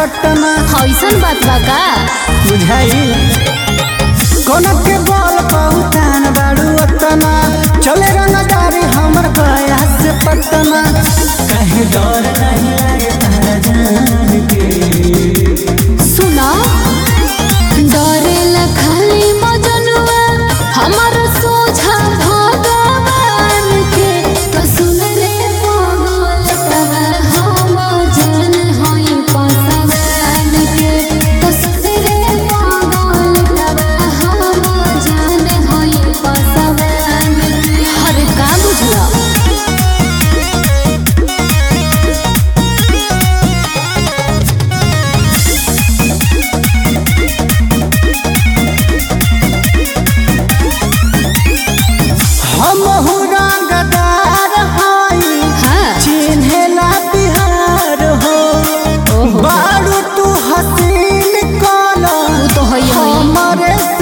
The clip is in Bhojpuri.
पटना ऐसन बात बा का बुझाई कोना के बोल बहुतान बाड़ू अतना चले रंगदारी हमर गया से पटना कहे डर नहीं लागे तारा जान के सुना डरेला खाली मजनुआ हमर सोझा भगवान के तो सुन रे पागल तवा हम जान होई पसवान के तो सुन रे पागल तवा हम जान होई पसवान के हर का बुझला हम रंगदार हई हाँ चिन्हेला बिहार हो ओहो बारू तू हसीन कला वो तो है ही है हमरे